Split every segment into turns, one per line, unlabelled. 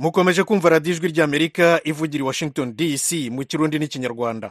mukomeje kumva radiyo ijwi ry'amerika ivugira i washington dc mu kirundi n'ikinyarwanda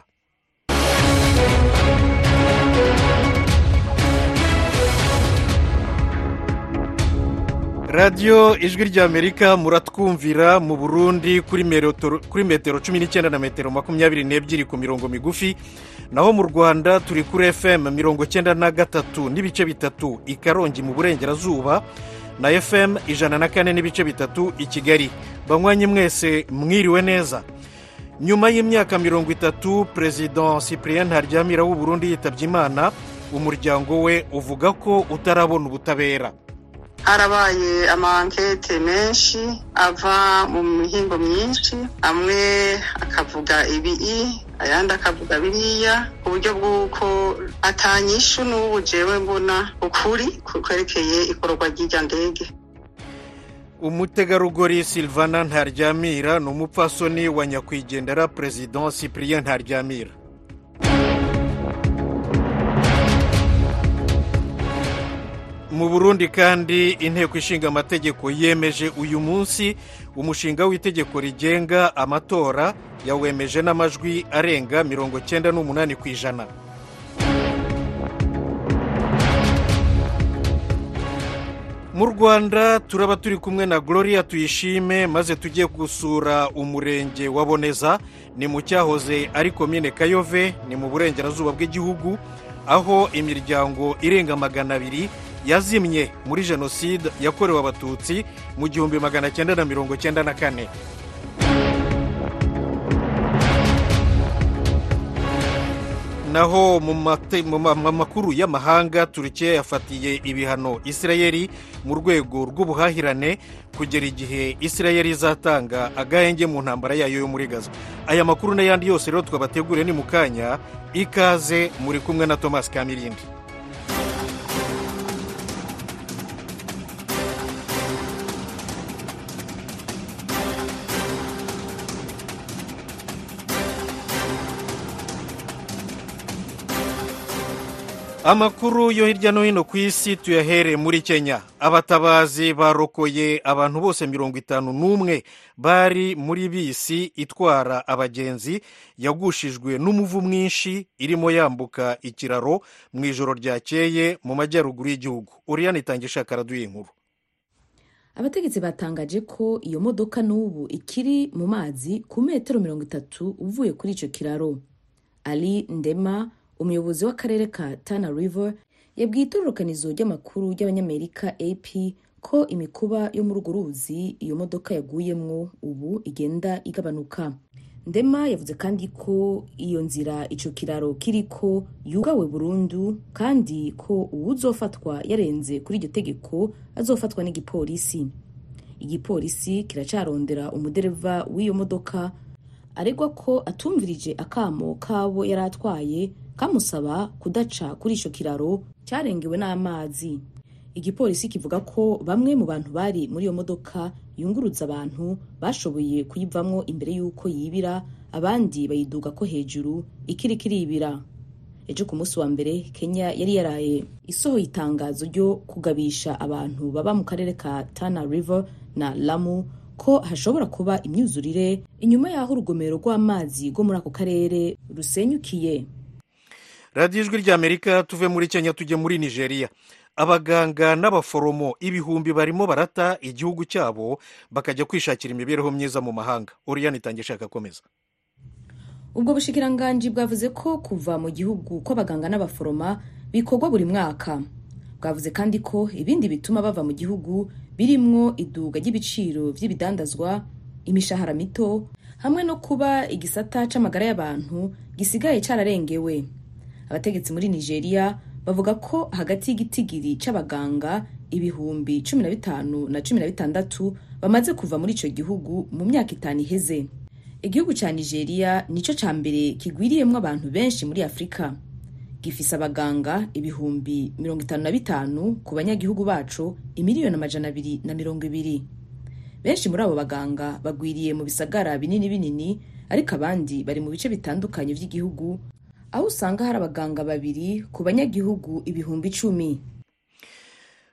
radiyo ijwi ry'amerika muratwumvira mu burundi kuri metero cumi n'icyenda na metero makumyabiri n'ebyiri ku mirongo migufi naho mu rwanda turi kuri fm mirongo cyenda na gatatu n'ibice bitatu i karongi mu burengerazuba na fm ijana na kane n'ibice bitatu i kigali banywanyi mwese mwiriwe neza nyuma y'imyaka mirongo itatu perezida cyprien ntaryamira w'u Burundi yitabye imana umuryango we uvuga ko utarabona ubutabera
harabaye amankete menshi ava mu mihingo myinshi amwe akavuga ibii ayandi akavuga biriya ku buryo bw'uko atanyishu n'ubu jewe mbona ukuri kwerekeye ikorwa ry'irya ndege
umutegarugori silvana ntaryamira ni umupfasoni wa nyakwigendera perezida cyprien ntaryamira mu burundi kandi inteko ishinga amategeko yemeje uyu munsi umushinga w'itegeko rigenga amatora yawemeje n'amajwi arenga mirongo cyenda n'umunani ku ijana mu rwanda turaba turi kumwe na gloria tuyishime maze tujye gusura umurenge wa boneza ni mu cyahoze ari komine kayove ni mu burengerazuba bw'igihugu aho imiryango irenga magana abiri yazimye muri jenoside yakorewe abatutsi mu gihumbi magana cyenda na mirongo cyenda na kane naho mu makuru y'amahanga turukiya yafatiye ibihano isirayeri mu rwego rw'ubuhahirane kugera igihe isirayeri izatanga agahenge mu ntambara yayo yo muri gaza aya makuru n'ayandi yose rero twabateguriye ni mu kanya ikaze muri kumwe na thomas kamirindi amakuru yo hirya no hino ku isi tuyahere muri kenya abatabazi barokoye abantu bose mirongo itanu n'umwe bari muri bisi itwara abagenzi yagushijwe n'umuvu mwinshi irimo yambuka ikiraro mu ijoro ryakeye mu majyaruguru y'igihugu uriyani itangisha karaduye inkuru
abategetsi batangaje ko iyo modoka n'ubu ikiri mu mazi ku metero mirongo itatu uvuye kuri icyo kiraro ali ndema umuyobozi w'akarere ka tana river yabwiye itororokanizo ry'amakuru ry'abanyamerika ap ko imikuba yo muri urwo ruzi iyo modoka yaguyemwo ubu igenda igabanuka ndema yavuze kandi ko iyo nzira ico kiraro kiriko yugawe burundu kandi ko uwuzofatwa yarenze kuri iryo tegeko azofatwa n'igipolisi igipolisi kiracarondera umudereva w'iyo modoka aregwa ko atumvirije akamo kabo yari atwaye kamusaba kudaca kuri icyo kiraro cyarengewe n'amazi igipolisi kivuga ko bamwe mu bantu bari muri iyo modoka yunguruza abantu bashoboye kuyivamo imbere y'uko yibira abandi bayiduga ko hejuru ikiri kiribira ejo ku munsi wa mbere kenya yari yaraye isohoye itangazo ryo kugabisha abantu baba mu karere ka tana river na lamu ko hashobora kuba imyuzurire inyuma y'aho urugomero rw'amazi rwo muri ako karere rusenyukiye
radiyo ijwi ry'amerika tuve muri kenya tujye muri nigeria abaganga n'abaforomo ibihumbi barimo barata igihugu cyabo bakajya kwishakira imibereho myiza mu mahanga uriyani itangisha agakomeza
ubwo bushikiranganji bwavuze ko kuva mu gihugu kw'abaganga n'abaforoma bikorwa buri mwaka bwavuze kandi ko ibindi bituma bava mu gihugu birimwo iduga ry'ibiciro by'ibidandazwa imishahara mito hamwe no kuba igisata c'amagara y'abantu gisigaye cararengewe abategetsi muri nigeria bavuga ko hagati y'igitigiri c'abaganga ibihumbi cumi na bitanu na cumi na bitandatu bamaze kuva muri ico gihugu mu myaka itanu iheze igihugu ca nigeria nico ca mbere kigwiriyemwo abantu benshi muri afurika gifise abaganga ibihumbi mirongo itanu na bitanu ku banyagihugu baco imiliyoni amajana abiri na mirongo ibiri benshi muri abo baganga bagwiriye mu bisagara binini binini ariko abandi bari mu bice bitandukanye vy'igihugu aho usanga hari abaganga babiri ku banyagihugu ibihumbi icumi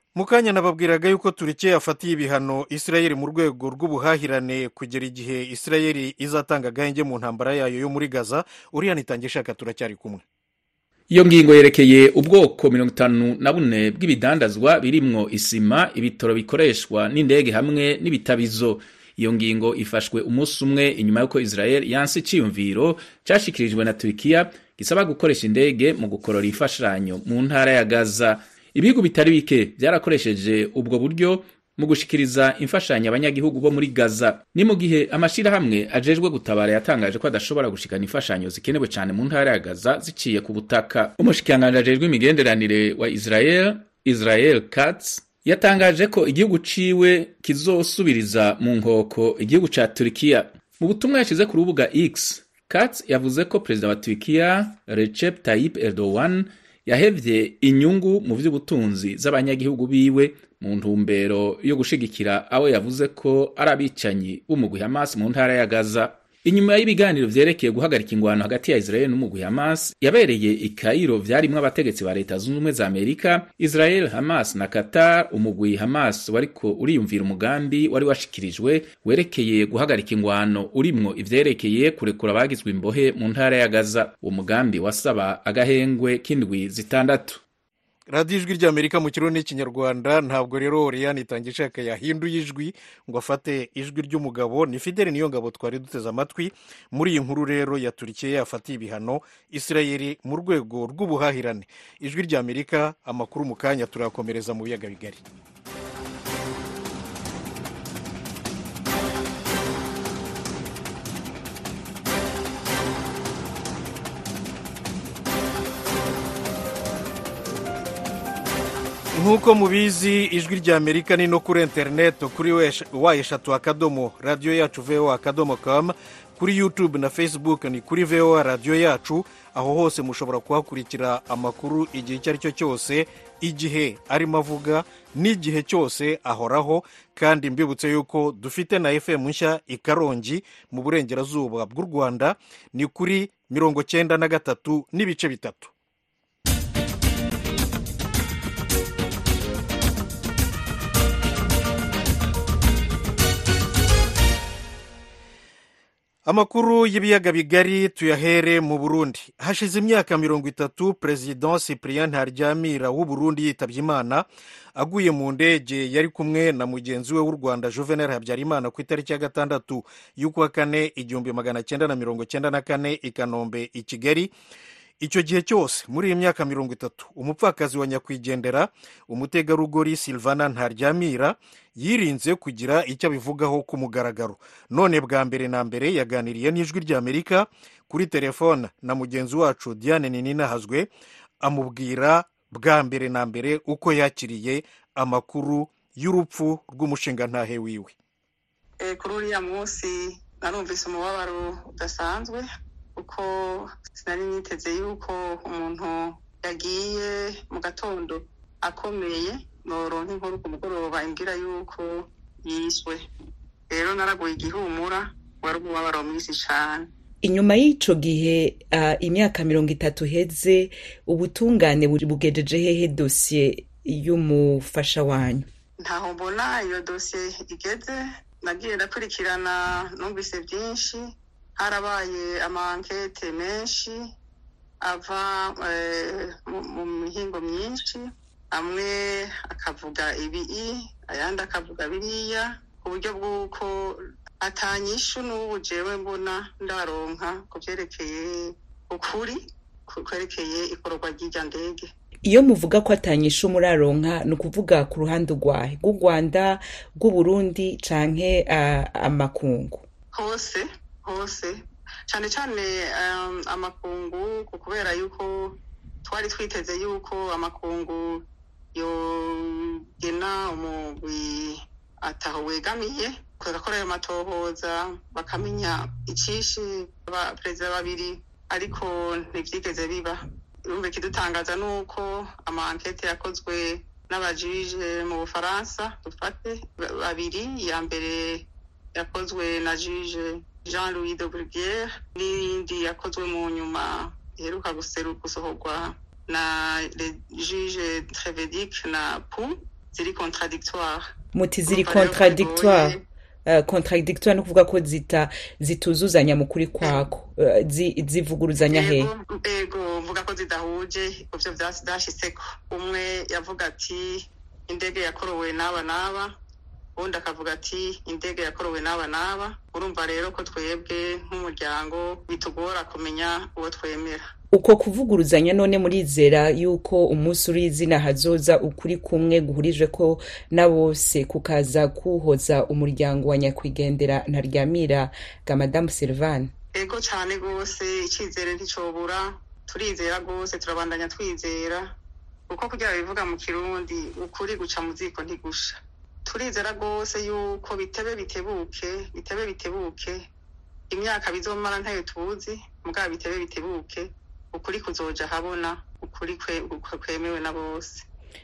mu kanya nababwiraga yuko turikiya yafatiye ibihano isirayeli mu rwego rw'ubuhahirane kugera igihe isirayeli izatanga agahenge mu ntambara yayo yo muri gaza uriya nitangishaka turacyari kumwe
iyo ngingo yerekeye ubwoko mirongo itanu na bune bw'ibidandazwa birimwo isima ibitoro bikoreshwa n'indege hamwe n'ibitabizo iyo ngingo ifashwe umunsi umwe inyuma y'uko israel yanse iciyumviro cashikirijwe na turikiya gisaba gukoresha indege mu gukorora imfashanyo mu ntara ya gaza ibihugu bitari bike byarakoresheje ubwo buryo mu gushikiriza imfashanyo abanyagihugu bo muri gaza ni mu gihe amashirahamwe ajejwe gutabara yatangaje ko adashobora gushikana imfashanyo zikenewe cyane mu ntara ya gaza ziciye ku butaka umushikiranganji ajejwe imigenderanire wa israel israel katz yatangaje ko igihugu ciwe kizosubiriza mu nkoko igihugu ca turikiya mu butumwa yashize ku rubuga x katz yavuze ko perezida wa turikiya recep tayyip erdogan yahevye inyungu mu vy'ubutunzi z'abanyagihugu biwe mu ntumbero yo gushigikira abo yavuze ko ari abicanyi b'umugwi Hamas mu ntara ya Gaza inyuma y'ibiganiro vyerekeye guhagarika ingwano hagati ya Israel n'umugwi Hamas yabereye i Cairo vyarimwo abategetsi ba leta zunze ubumwe za Amerika Israel Hamas na Qatar umugwi Hamas wariko uriyumvira umugambi wari washikirijwe werekeye guhagarika ingwano urimwo ivyerekeye kurekura abagizwe imbohe mu ntara ya Gaza uwo mugambi wasaba agahengwe k'indwi zitandatu
radiyo ijwi ry'amerika mu kirundi n'ikinyarwanda ntabwo rero oriyani itangishaka yahinduye ijwi ngo afate ijwi ry'umugabo ni fideli niyo ngabo twari duteze amatwi muri iyi nkuru rero yaturikiye yafatiye ibihano isirayeli mu rwego rw'ubuhahirane ijwi ry'amerika amakuru mu kanya turayakomereza mu biyaga bigari nk'uko mubizi ijwi rya amerika ni no kuri interineti kuri wa eshatu akadomo radiyo yacu voa akadomo kamu kuri yutube na facebook ni kuri voa radiyo yacu aho hose mushobora kuhakurikira amakuru igihe icyo ari cyo cyose igihe arimo avuga n'igihe cyose ahoraho kandi mbibutse yuko dufite na fm nshya i karongi mu burengerazuba bw'u rwanda ni kuri mirongo cyenda na gatatu n'ibice bitatu amakuru y'ibiyaga bigari tuyahere mu burundi hashize imyaka mirongo itatu perezida cyprien ntaryamira w'u burundi yitabye imana aguye mu ndege yari kumwe na mugenzi we w'u rwanda juvenal habyarimana ku itariki ya gatandatu y'ukwa kane igihumbi magana cyenda na mirongo cyenda na kane i kanombe i kigali icyo gihe cyose muri iyi myaka mirongo itatu umupfakazi wa nyakwigendera umutegarugori silvana ntaryamira yirinze kugira icyo abivugaho ku mugaragaro none bwa mbere na mbere yaganiriye n'ijwi ry'amerika kuri telefone na mugenzi wacu diane nininahazwe amubwira bwa mbere na mbere uko yakiriye amakuru y'urupfu rw'umushingantahe wiwe
kuri uriya munsi narumvise umubabaro udasanzwe kuko sinari niteze yuko umuntu yagiye mu gatondo akomeye noronka inkuru ku mugoroba imbwira yuko yiswe rero naraguye igihumura wari umubabaro mwinshi cyane
inyuma y'ico gihe uh, imyaka mirongo itatu heze ubutungane bugejeje hehe dosiye y'umufasha wanyu
ntaho mbona iyo dosiye igeze nagiye ndakurikirana numvise byinshi harabaye amankete menshi ava mu mihingo myinshi amwe akavuga ibi ayandi akavuga biriya ku buryo bw'uko atanyishu n'ubu jewe mbona ndaronka ku byerekeye ukuri kwerekeye ikorwa ry'irya ndege
iyo muvuga ko atanyishu muraronka ni ukuvuga ku ruhande rwahe rw'u rwanda rw'uburundi canke amakungu
hose hose cyane cyane amakungu kubera yuko twari twiteze yuko amakungu yogena umugwi ataho wegamiye bagakora ayo matohoza bakamenya icyishe perezida babiri ariko ntibyigeze biba irumva ikidutangaza ni uko amankete yakozwe n'abajije mu bufaransa dufate babiri iya mbere yakozwe na jije jean louis de bruguiere n'iyindi yakozwe mu nyuma iheruka gusohorwa na jije trevedic na pu ziri contradictoire
muti ziri
Urumva rero
contradictoire
bigoye.
Uh, contradictoire no kuvuga ko zita zituzuzanya mu kuri kwako uh, zi, zivuguruzanya he
Ego- ego mvuga ko zidahuje ivyo vyasi vyashitseko umwe yavuga ati indege yakorowe n'aba n'aba uwundi akavuga ati indege yakorowe n'aba n'aba urumva rero ko twebwe nk'umuryango bitugora kumenya uwo twemera
uko kuvuguruzanya none murizera yuko umunsi uri izina hazoza ukuri kumwe guhurije ko na bose kukaza kuhoza umuryango wa nyakwigendera ntaryamira ga madamu silvane
ego cane rwose icizere nticobura turizera rwose turabandanya twizera kuko kugira bivuga mu kirundi ukuri guca mu ziko ntigusha turizera rwose yuko bitebe bitebuke bitebe bitebuke imyaka bizomara ntayo tuzi mugabo bitebe bitebuke ukuri kuzoja habona ukuri kwe- kwemewe na bose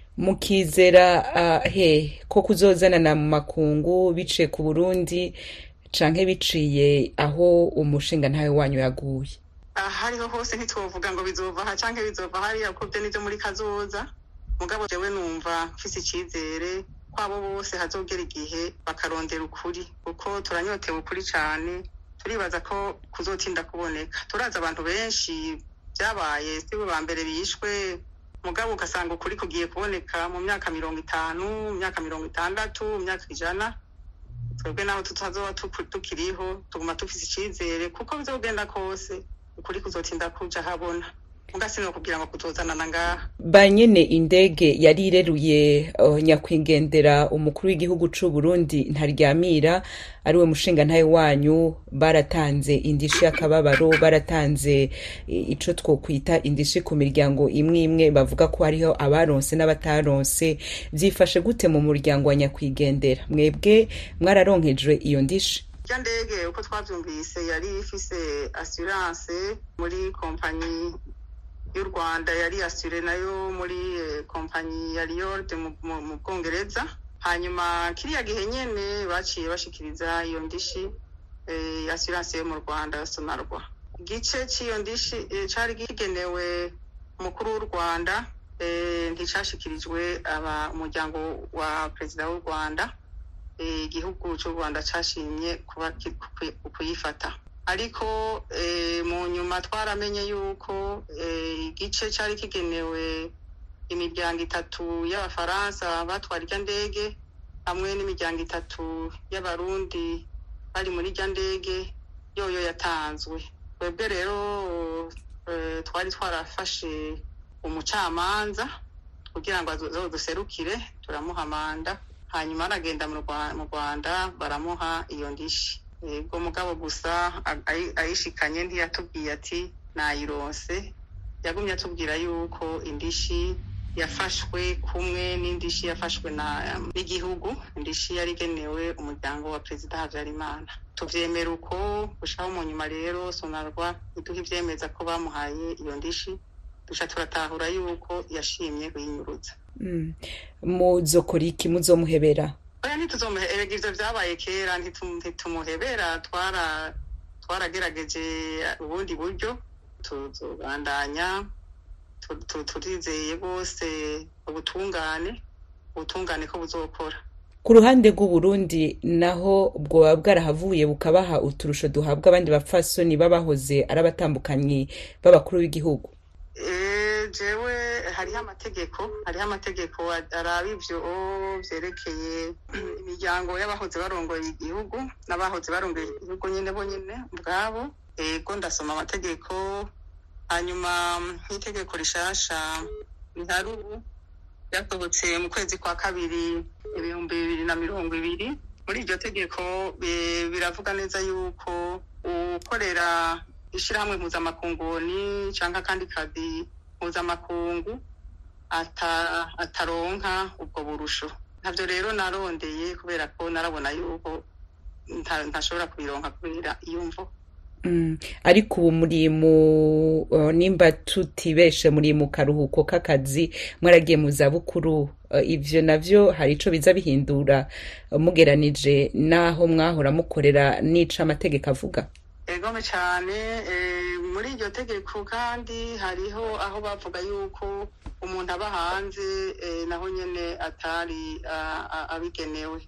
mukizera uh, he ko kuzozanana mu makungu biciye ku burundi canke biciye aho umushinga ntawe wanyu yaguye
ahariho hose ntitwovuga ngo bizova aha canke bizova hariya kuko vyo nivyo muri kazoza mugabo jewe numva mfise icizere ko abo bose hazogera igihe bakarondera ukuri kuko turanyotewe ukuri cane turibaza ko kuzotinda kuboneka turazi abantu benshi vyabaye sibo ba mbere bishwe mugabo ugasanga ukuri kugiye kuboneka mu myaka mirongo itanu mu myaka mirongo itandatu mu myaka ijana twebwe naho tutazoba tuku- tukiriho tuguma dufise icizere kuko bizogenda kose ukuri kuzotinda kuja habona muga sinokubwira ngo kuzozanana ngaha
ba nyene indege yari ireruye uh, nyakwigendera umukuru w'igihugu c'u Burundi ntaryamira ariwe mushinga ntawe wanyu baratanze indishi y'akababaro baratanze i- ico twokwita indishi ku miryango imwe imwe bavuga ko hariho abaronse n'abataronse vyifashe gute mu muryango wa nyakwigendera mwebwe mwararonkejwe iyo ndishi
rya ndege uko twavyumvise yari ifise assurance muri kompanyi y'u rwanda yari asure nayo muri eh, kompanyi ya Riord mu- mu mu bwongereza hanyuma kiriya gihe nyene baciye bashikiriza iyo ndishi eh, assurance yo mu rwanda sonarwa igice c'iyo ndishi eh, cari kigenewe umukuru w'u rwanda eh, nticashikirijwe aba umuryango wa perezida w'u rwanda eh, igihugu cy'u rwanda cashimye kuba ki- ku- kuyifata ariko eh, mu nyuma twaramenye yuko eh, igice cari kigenewe imiryango itatu y'abafaransa batwara irya ndege hamwe n'imiryango itatu y'abarundi bari muri irya ndege yoyo yatanzwe twebwe rero eh, twari twarafashe umucamanza kugira ngo azoduserukire turamuha manda hanyuma aragenda mu Rwa- mu rwanda baramuha iyo ndishi yego mugabo gusa a- ayi- ayishikanye ntiyatubwiye ati nayironse yagumye atubwira yuko indishi yafashwe kumwe n'indishi yafashwe na n'igihugu indishi yari igenewe umuryango wa perezida habyarimana tuvyemera uko gushikaho mu nyuma rero sonarwa iduha ivyemeza ko bamuhaye iyo ndishi duca turatahura yuko yashimye kuyinyurutsa
mm. muzokora iki muzomuhebera
oya ntituzomuhebera ivyo vyabaye kera ntitum- ntitumuhebera twara twaragerageje ubundi buryo tuzobandanya tu- tu- turizeye rwose ubutungane ubutungane ko buzokora
ku ruhande rw'uburundi naho bwoba bwarahavuye bukabaha uturusho duhabwa abandi bapfasoni babahoze ari abatambukanyi b'abakuru b'igihugu
Eh, jewe hariho amategeko hariho amategeko a- araba ivyo vyerekeye imiryango y'abahoze barongoye igihugu n'abahoze barongoye igihugu nyene bo nyene ubwabo ego ndasoma amategeko hanyuma nk'itegeko rishasha rihari ubu ryasohotse mu kwezi kwa kabiri ibihumbi bibiri na mirongo ibiri muri iryo tegeko bi- biravuga neza yuko ukorera ishirahamwe mpuzamakunguni canke akandi kazi mpuzamakungu ata- ataronka ubwo burusho ntavyo rero narondeye kubera ko narabona yuko nta- ntashobora kubironka kubera iyo mvo
Mm, ariko ubu muri mu uh, nimba tutibeshe muri mu karuhuko k'akazi mwaragiye mu zabukuru uh, ivyo navyo hari ico biza bihindura uh, mugeranije n'aho mwahora mukorera n'ico amategeko avuga
egome cyane eh, muri iryo tegeko kandi hariho aho bavuga yuko umuntu umuntu aba hanze naho nyine atari abigenewe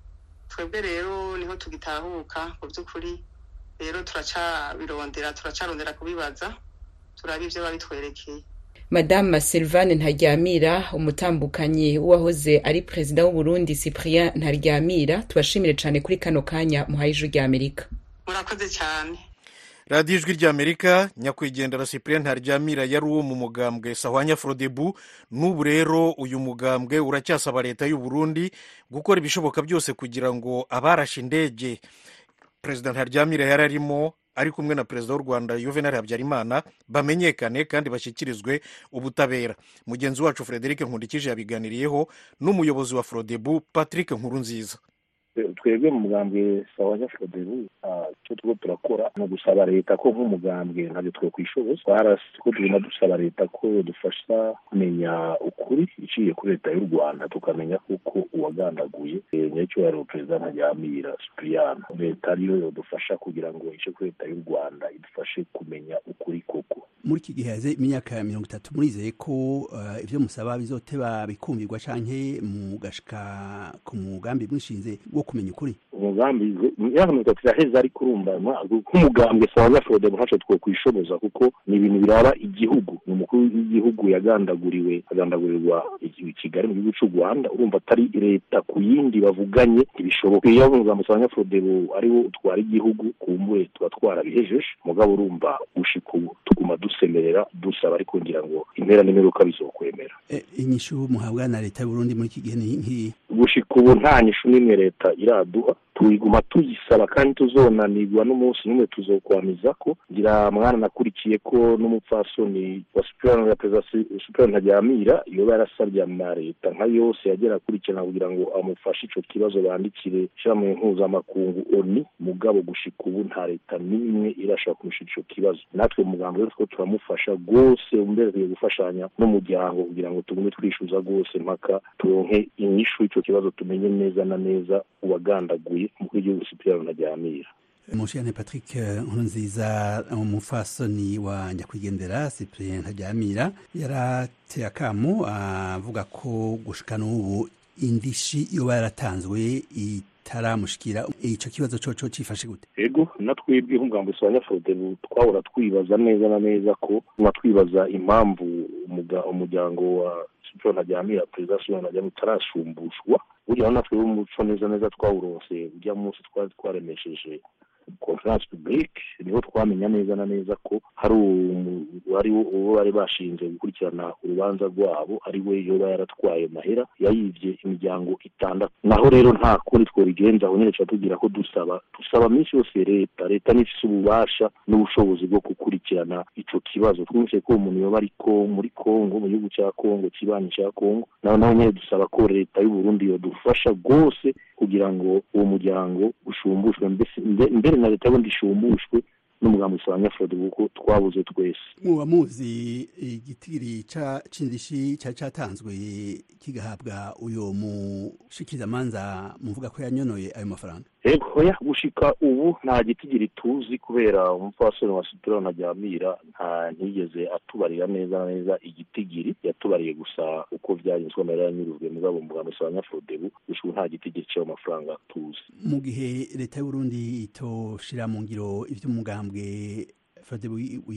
twebwe rero niho tugitahuka mu by'ukuri rero turacabirondera turacarondera kubibaza turaba ibyo babitwerekeye
madame Sylvane ntaryamira umutambukanyi w'uwahoze ari perezida w'uburundi cyprien ntaryamira tubashimire cyane kuri kano kanya muhaye ijwi rya amerika
murakoze cyane
radiyo ijwi ry'amerika nyakwigendera cyprien ntaryamira yari uwo mu mugambwe sahwanya frodebu n'ubu rero uyu mugambwe uracyasaba leta y'u Burundi gukora ibishoboka byose kugira ngo abarashe indege perezida ntaryamira yari arimo ari kumwe na perezida w'u rwanda yuvenali habyarimana bamenyekane kandi bashyikirizwe ubutabera mugenzi wacu frederic nkundikije yabiganiriyeho n'umuyobozi wa frodebu patrick nkurunziza
twebwe mu mugambwe sawa frodebu icyo turiko turakora ni ugusaba leta ko nk'umugambwe ntabyo twokwishoboza ko tuguma dusaba leta ko dufasha kumenya ukuri iciye kuri leta y'u rwanda tukamenya kuko uwagandaguye nyacyubahiro perezida ntajyamira sipiriyano leta ariyo yodufasha kugira ngo ice kuri leta y'u rwanda idufashe kumenya ukuri koko
muri iki gihe haze imyaka ya mirongo itatu murizeye ko ibyo musaba bizoteba bikumvirwa canke mugashika ku mugambi mwishinze wo kumenya ukuri
umugambi imyaka mirongo itatu iraheze ariko urumva nk'umugambwe sawa fode ntacyo twokwishoboza kuko ni ibintu biraba igihugu ni umukuru w'igihugu yagandaguriwe agandagurirwa i kigali mu gihugu cy'u rwanda urumva atari leta ku yindi bavuganye ntibishoboka iyo umugambi sawa fode ariwo utwara igihugu kumbure tuba twarabihejeje mugabo urumva gushika ubu tuguma dusemerera dusaba ariko ngira ngo impera n'imperuka bizokwemera
inyishu muhabwa na leta y'uburundi muri iki gihe ni nk'iyi
gushika ubu nta nyishu n'imwe leta iraduha tuyiguma tuyisaba kandi tuzonanirwa n'umunsi n'umwe tuzokwamiza ko ngira mwana nakurikiye ko n'umupfasoni wa superior ya perezida superior ntajyamira yoba yarasabye ama leta nka yose yagera akurikirana kugira ngo amufashe ico kibazo bandikire ishirahamwe mpuzamakungu oni mugabo gushika ubu nta leta n'imwe irashaka kumusha ico kibazo natwe muganga rero two turamufasha rwose mbere tugiye gufashanya n'umuryango kugira ngo tugume twishuza rwose mpaka turonke inyishu y'ico kibazo tumenye neza na neza uwagandaguye umukuru w'igihugu sipiriyano ntajyamira
mushiyane patrick nkurunziza umufasoni wa nyakwigendera cyprien ntajyamira yarateye akamo avuga ko gushika n'ubu indishi yoba yaratanzwe itaramushikira ico kibazo coco cifashe gute
ego natwebwe nk'umugambi usanga frodebu twahora twibaza neza na neza ko tuma twibaza impamvu umuryango wa siporo ntajyamira perezida siporo ntajyamira utarashumbushwa burya natwe umuco neza neza twawuronse ujya munsi twari twaremesheje conference publique niho twamenya neza na neza ko hari ari uwo bari bashinze gukurikirana urubanza rwabo ari we yoba yaratwaye mahera yayivye imiryango itandatu naho rero nta kundi twobigenza aho nyene tugira ko dusaba dusaba minsi yose leta leta nifise ububasha n'ubushobozi bwo gukurikirana ico kibazo twumvise ko umuntu yoba ariko muri kongo mu gihugu ca kongo kibanyi ca kongo naho naho nyene dusaba ko leta y'uburundi yodufasha rwose kugira ngo uwo muryango ushumbushwe mbere na leta y'ubundi ishumbushwe n'umugambi usanga frode kuko twabuze twese
muba muzi igitigiri c'indishi cari catanzwe kigahabwa uyo mushikirizamanza muvuga ko yanyonoye ayo mafaranga
ego ya gushika ubu nta gitigiri tuzi kubera umupfasoni wa superior ntajyamira nta ntiyigeze atubarira neza neza igitigiri yatubariye gusa uko vyagenzwe amahera yanyurujwe mugabo umugambi usanga frodebu gushika nta gitigiri c'ayo mafaranga tuzi
mu gihe leta y'uburundi itoshira mu ngiro ivy'umugambwe frodebu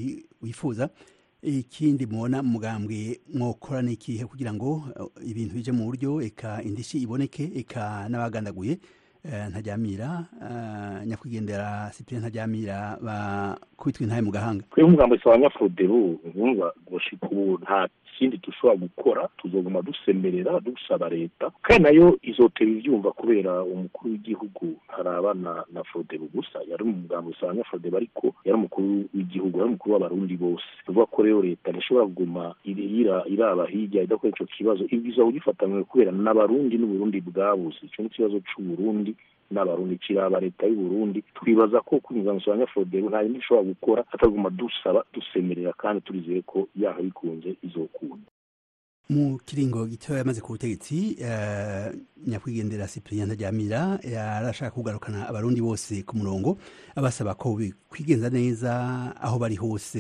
wifuza ikindi mubona mugambwe mwokora n'ikihe kugira ngo ibintu bije mu buryo eka indishi iboneke eka n'abagandaguye ntajyamira nyakwigendera cyprien ntajyamira bakubitwa intaye mu gahanga
twebwe umugambi wa nyafrodebu nkumva gushika ubu nta kindi dushobora gukora tuzoguma dusemerera dusaba leta kandi nayo izotera ivyumva kubera umukuru w'igihugu ntarabana na frodebu gusa yari mu mugambi usanga frodebu ariko yari umukuru w'igihugu yari umukuru w'abarundi bose tuvuga ko rero leta ntishobora kuguma iraba hirya idakora ico kibazo ibwiza kugifatanywe kubera n'abarundi n'uburundi bwabuze ico ni ikibazo c'uburundi n'abarundi kiraba leta y'uburundi twibaza ko kunyuza musanga frodebu nta yindi ishobora gukora ataguma dusaba dusemerera kandi turizeye ko yaha bikunze izokunda
mu kiringo gito yamaze ku butegetsi uh, nyakwigendera Cyprien Ntaryamira yarashaka kugarukana abarundi bose ku murongo abasaba ko kwigenza neza aho bari hose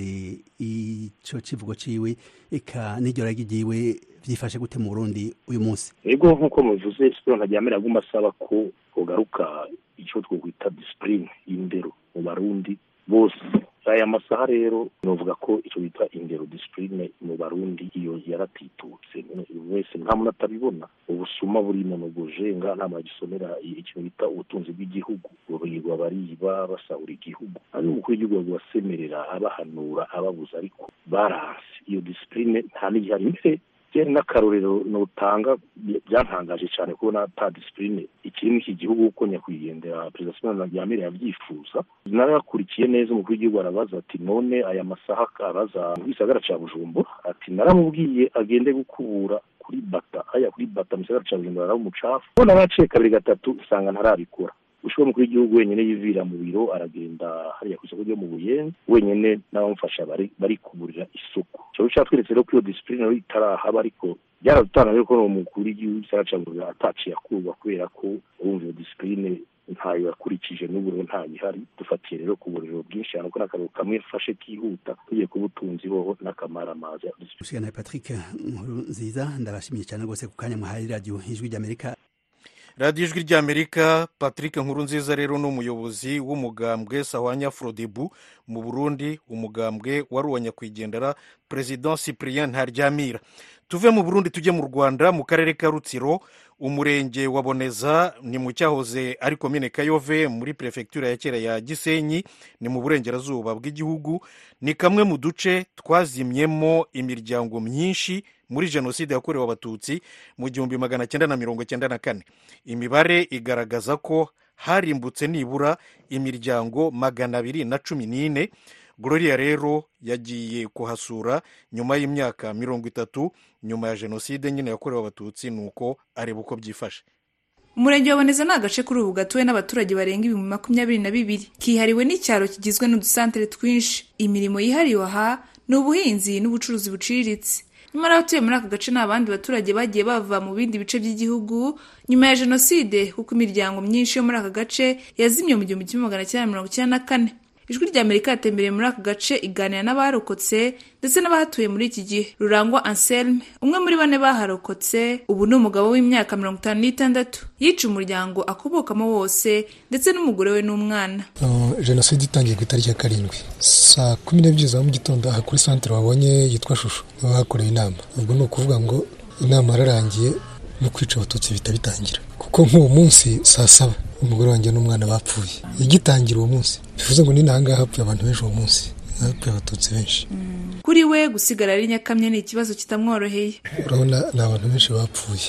ico civugo ciwe eka n'iryo ragi ryiwe vyifashe gute mu Burundi uyu munsi
ego nk'uko muvuze Cyprien Ntaryamira aguma asaba ko hogaruka ico twokwita discipline y'indero mu barundi bose aya masaha rero novuga ko icyo bita indero disipurine mu barundi iyo yaratitutse wese nta muntu atabibona ubusuma burimo mu bujenga nta muntu agisomera ikintu bita ubutunzi bw'igihugu burirwa bariba basahura igihugu ari umukuru w'igihugu wasemerera abahanura ababuza ariko baranse iyo disipurine nta n'igihari mbere byari n'akarorero nutanga byantangaje cyane kubona ata disipurine ikiri muri iki gihugu uko nyakwigendera perezida simon yamere yabyifuza narakurikiye neza umukuru w'igihugu arabaza ati none aya masaha araza mu gisagara cya bujumbura ati naramubwiye agende gukubura kuri bata aya kuri bata mu gisagara cya bujumbura araba umucafu ubona naciye kabiri gatatu usanga ntarabikora ushobora umukuru w'igihugu wenyine yivira mu biro aragenda hariya ku isoko ryo mu buyenzi wenyine n'abamufasha bari kuburira isuku icyo cyatweretse rero ko iyo disipurine itarahaba ariko byaradutanga ko uwo mukuru w'igihugu gisagara cya bujumbura ataciye akurwa kubera ko urumva iyo disipurine ntayo yakurikije n'uburiro ntayihari dufatiye rero ku buriro bwinshi cyane ko n'akararo kamwe fashe kihuta tugiye ku butunzi boho n'akamaramaza
ushigana patrick nkuru nziza ndabashimiye cyane rwose ku kanya muhaye radiyo ijwi ry'amerika
radiyo ijwi ry'amerika patrick nkurunziza rero ni umuyobozi w'umugambwe sawanya frodebu mu burundi umugambwe wari uwa nyakwigendera perezida cyprien ntaryamira tuve mu burundi tujye mu rwanda mu karere ka rutsiro umurenge wa boneza ni mu cyahoze ari komine kayove muri perefegitura ya kera ya gisenyi ni mu burengerazuba bw'igihugu ni kamwe mu duce twazimyemo imiryango myinshi muri jenoside yakorewe abatutsi mu gihumbi magana cyenda na mirongo cyenda na kane imibare igaragaza ko harimbutse nibura imiryango magana abiri na cumi n'ine gloria rero yagiye kuhasura nyuma y'imyaka mirongo itatu nyuma ya jenoside nyine yakorewe abatutsi ni uko areba uko byifashe
umurenge wa boneza ni agace kuri ubu gatuwe n'abaturage barenga ibihumbi makumyabiri na bibiri kihariwe n'icyaro kigizwe n'udusantere twinshi imirimo yihariwe aha ni ubuhinzi n'ubucuruzi buciriritse nyamara abatuye muri aka gace ni abandi baturage bagiye bava mu bindi bice by'igihugu nyuma ya jenoside kuko imiryango myinshi yo muri aka gace yazimye mu gihumbi kimwe magana cyenda mirongo icyenda na kane ijwi rya amerika yatembereye muri aka gace iganira n'abarokotse ndetse n'abahatuye muri iki gihe rurangwa anselme umwe muri bane baharokotse ubu ni umugabo w'imyaka mirongo itanu n'itandatu yica umuryango akubokamo wose ndetse n'umugore we n'umwana
jenoside itangiye ku itariki ya karindwi saa kumi n'ebyiri za mu gitondo aha kuri santire wabonye yitwa shusho niho hakorewe inama ubwo ni ukuvuga ngo inama yararangiye no kwica abatutsi bihita bitangira kuko nk'uwo munsi saa saba umugore wanjye n'umwana bapfuye igitangira uwo munsi bivuze ngo ni n'ahangaha hapfuye abantu benshi uwo munsi hapfuye abatutsi benshi
kuri we gusigara ari nyakamye ni ikibazo kitamworoheye
urabona ni abantu benshi bapfuye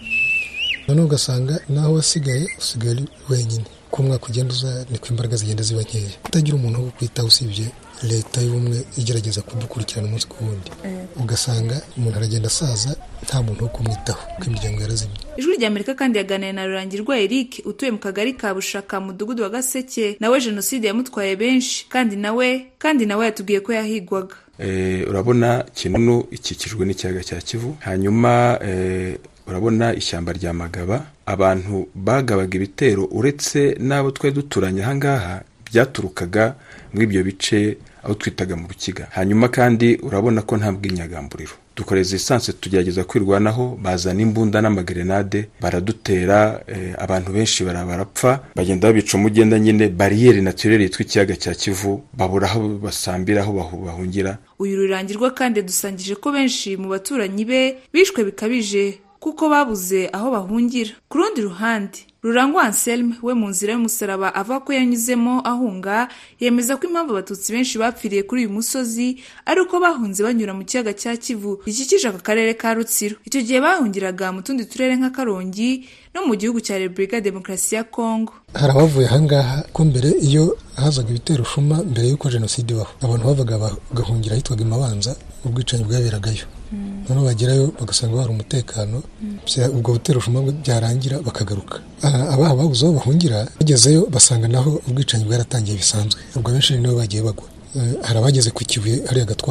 noneho ugasanga naho wasigaye usigaye ari wenyine ko umwaka ugenda uza niko imbaraga zigenda ziba nkeya utagira umuntu wo kwitaho usibye leta y'ubumwe igerageza kudukurikirana umunsi ku wundi ugasanga umuntu aragenda asaza nta muntu wo kumwitaho kuko imiryango yarazimye
ijwi rya amerika kandi yaganiriye na rurangirwa eric utuye mu kagari ka bushaka mu mudugudu wa gaseke nawe jenoside yamutwaye benshi kandi nawe kandi nawe yatubwiye ko yahigwaga
urabona kinunu ikikijwe n'ikiyaga cya kivu hanyuma urabona ishyamba rya magaba abantu bagabaga ibitero uretse n'abo twari duturanye ahangaha byaturukaga muri ibyo bice aho twitaga mu rukiga hanyuma kandi urabona ko nta bw'inyagamburiro dukoreza esanse tugerageza kwirwanaho bazana imbunda n'amagrenade baradutera abantu benshi barapfa bagenda babica umugenda nyine bariyeri naturere yitwa ikiyaga cya kivu babura aho basambira aho bahungira
uyu rurangirwa kandi dusangije ko benshi mu baturanyi be bishwe bikabije kuko babuze aho bahungira ku rundi ruhande rurangwa anselme we mu nzira y'umusaraba avuga ko yanyuzemo ahunga yemeza ko impamvu abatutsi benshi bapfiriye kuri uyu musozi ari uko bahunze banyura mu kiyaga cya kivu gikikije aka karere ka rutsiro icyo gihe bahungiraga mu tundi turere nka karongi no mu gihugu cya repubulika ya demokarasi ya kongo
hari abavuye ahangaha ko mbere iyo hazaga ibitero shuma mbere y'uko jenoside ibaho abantu bavaga bagahungira ahitwaga imabanza ubwicanyi bwaberagayo noneho bagerayo bagasanga hari umutekano ubwo butero shuma byarangira bakagaruka abaha babuze aho bahungira bagezeyo basanga naho ubwicanyi bwaratangiye bisanzwe ubwo benshi nibo bagiye bagwa hari abageze ku kibuye hariya gatwaro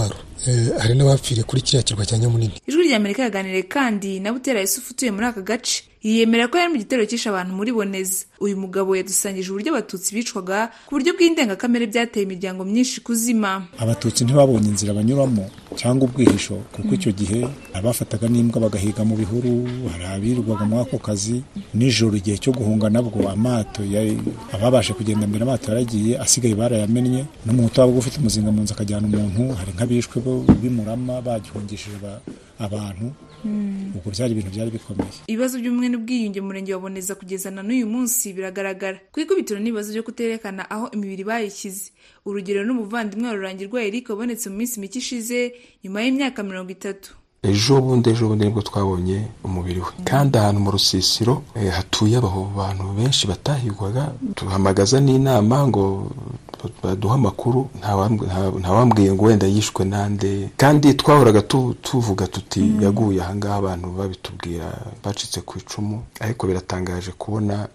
hari n'abapfiriye kuri kiriya kirwa cya nyamunini
ijwi rya amerika yaganiriye kandi na butera yusufu utuye muri aka gace yiyemera ko yari mu gitero cyishe abantu muri boneza uyu mugabo yadusangije uburyo abatutsi bicwaga ku buryo bw'indengakamere byateye imiryango myinshi kuzima
abatutsi ntibabonye inzira banyuramo cyangwa ubwihisho kuko icyo gihe abafataga n'imbwa bagahiga mu bihuru hari abirirwaga muri ako kazi nijoro igihe cyo guhunga nabwo amato ababashe kugenda mbere amato yaragiye asigaye barayamennye n'umuntu waba ufite umuzinga mu nzu akajyana umuntu hari nk'abishwe b'imurama bagihungishije abantu ubwo byari ibintu byari bikomeye
ibibazo by'ubumwe n'ubwiyunge mu murenge wa boneza kugeza na n'uyu munsi biragaragara ku ikubitiro n'ibibazo byo kuterekana aho imibiri bayishyize urugero n'umuvandimwe wa rurangirwa eric wabonetse mu minsi mike ishize nyuma y'imyaka mirongo itatu
ejo bundi ejo bundi nibwo twabonye umubiri we kandi ahantu mu rusisiro hatuye abo bantu benshi batahigwaga duhamagaza n'inama ngo baduha amakuru ntawambwiye ngo wenda yishwe nande kandi twahoraga tuvuga tuti yaguye ahangaha abantu babitubwira bacitse ku icumu ariko biratangaje kubona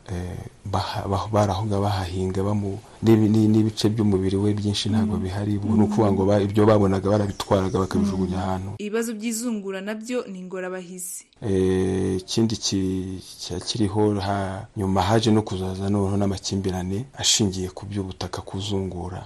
barahoga bahahinga n'ibice by'umubiri we byinshi ntabwo bihari ni ukuvuga ngo ibyo babonaga barabitwaraga bakabijugunya ahantu
ibibazo by'izungura nabyo ni ingorabahizi
ikindi kiriho nyuma haje no kuzaza noneho n'amakimbirane ashingiye ku by'ubutaka kuzungura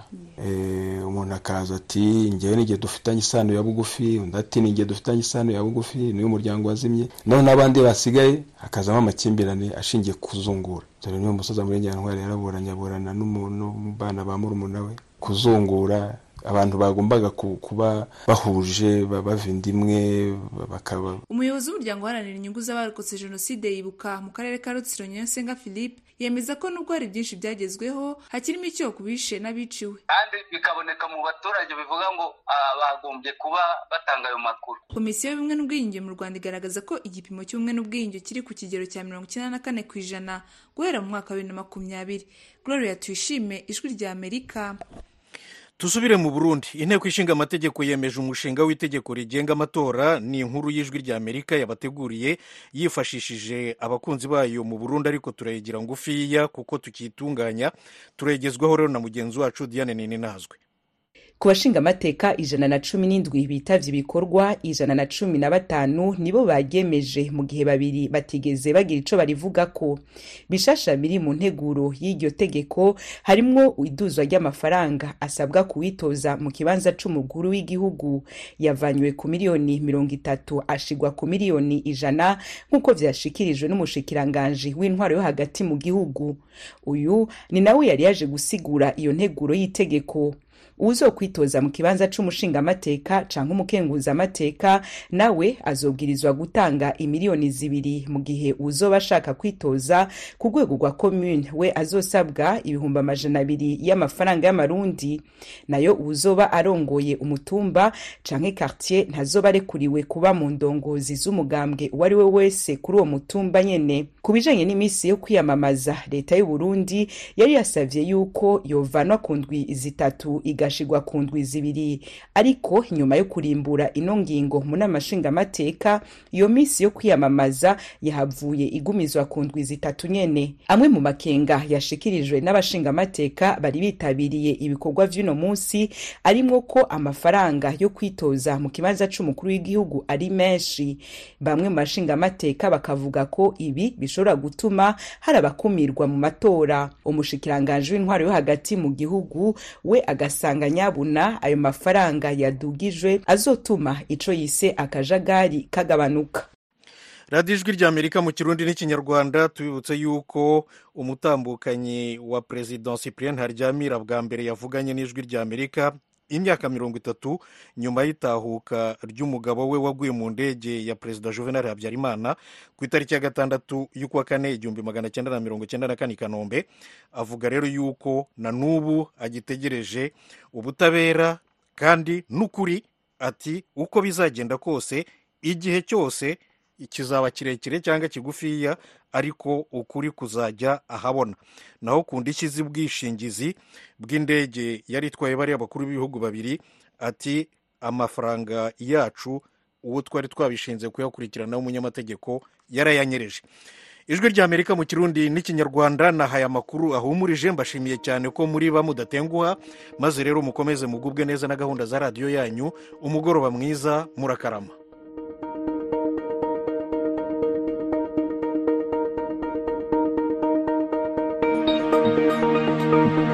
umuntu akaza ati ngewe n'igihe dufitanye isano ya bugufi undi ati n'igihe dufitanye isano ya bugufi niyo muryango wazimye noneho n'abandi basigaye hakazamo amakimbirane ashingiye ku kuzungura dore niyo musoza muri nyantwari yaraburanye aburana n'umubana ba murumuna we kuzungura abantu bagombaga kuba bahuje bava inda imwe bakaba
umuyobozi w'umuryango uharanira inyungu z'abarokotse jenoside yibuka mu karere ka rutsiro nyiransenga philippe yemeza ko nubwo hari byinshi byagezweho hakirimo icyo ku bishe n'abiciwe
kandi bikaboneka mu baturage bivuga ngo bagombye kuba batanga ayo makuru
komisiyo y'ubumwe n'ubwiyunge mu rwanda igaragaza ko igipimo cy'ubumwe n'ubwiyunge kiri ku kigero cya mirongo icyenda na kane ku ijana guhera mu mwaka wa bibiri na makumyabiri gloria tuyishime ijwi rya amerika
dusubire mu burundi inteko ishinga amategeko yemeje umushinga w'itegeko rigenga amatora ni inkuru y'ijwi rya amerika yabateguriye yifashishije abakunzi bayo mu burundi ariko turayigira ngufiya kuko tukitunganya turayigezwaho rero na mugenzi wacu diane nini nazwe
ku bashinga amateka ijana na cumi n'indwi bitavye ibikorwa ijana na cumi na batanu nibo baryemeje mu gihe babiri batigeze bagira ico barivugako bishasha biri mu nteguro y'iryo tegeko harimwo iduzwa ry'amafaranga asabwa kuwitoza mu kibanza c'umukuru w'igihugu yavanywe ku miliyoni mirongo itatu ashigwa ku miliyoni ijana nk'uko vyashikirijwe n'umushikiranganji w'intwaro yo hagati mu gihugu uyu ni nawe yari yaje gusigura iyo nteguro y'itegeko uzokwitoza mu kibanza c'umushingamateka canke umukenguzamateka nawe azobwirizwa gutanga imiliyoni zibiri mu gihe uzoba ashaka kwitoza ku rwego rwa komune we azosabwa ibihumbi amajana abiri y'amafaranga y'amarundi nayo uzoba arongoye umutumba canke quartier ntazoba arekuriwe kuba mu ndongozi z'umugambwe uwo ari we wese kuri uwo mutumba nyene ku bijanye n'imisi yo kwiyamamaza leta y'u Burundi yari yasavye yuko yovanwa ku ndwi zitatu igashigwa ku ndwi zibiri ariko nyuma yo kurimbura ino ngingo mu nama nshingamateka iyo misi yo kwiyamamaza yahavuye igumizwa ku ndwi zitatu nyene amwe mu makenga yashikirijwe n'abashingamateka bari bitabiriye ibikorwa vy'uno munsi arimwo ko amafaranga yo kwitoza mu kibanza c'umukuru w'igihugu ari menshi bamwe mu bashingamateka bakavuga ko ibi bishobora gutuma hari abakumirwa mu matora umushikiranganji w'intwaro yo hagati mu gihugu we agasanga nyabuna ayo mafaranga yadugijwe azotuma ico yise akajagari kagabanuka
radiyo ijwi rya amerika mu kirundi n'ikinyarwanda tubibutse yuko umutambukanyi wa perezida cyprien haryamira bwa mbere yavuganye n'ijwi rya amerika imyaka mirongo itatu nyuma y'itahuka ry'umugabo we waguye mu ndege ya perezida juvenal habyarimana ku itariki ya gatandatu y'ukwa kane igihumbi magana cyenda na mirongo cyenda na kane i kanombe avuga rero yuko na n'ubu agitegereje ubutabera kandi n'ukuri ati uko bizagenda kose igihe cyose kizaba kirekire cyangwa kigufiya ariko ukuri kuzajya ahabona naho ku ndishyi z'ubwishingizi bw'indege yari itwaye bariya bakuru b'ibihugu babiri ati amafaranga yacu uwo twari twabishinze kuyakurikiranaho umunyamategeko yarayanyereje ijwi ry'amerika mu kirundi n'ikinyarwanda nahaye amakuru ahumurije mbashimiye cyane ko muri ba mudatenguha maze rero mukomeze mugubwe neza na gahunda za radiyo yanyu umugoroba mwiza murakarama
thank you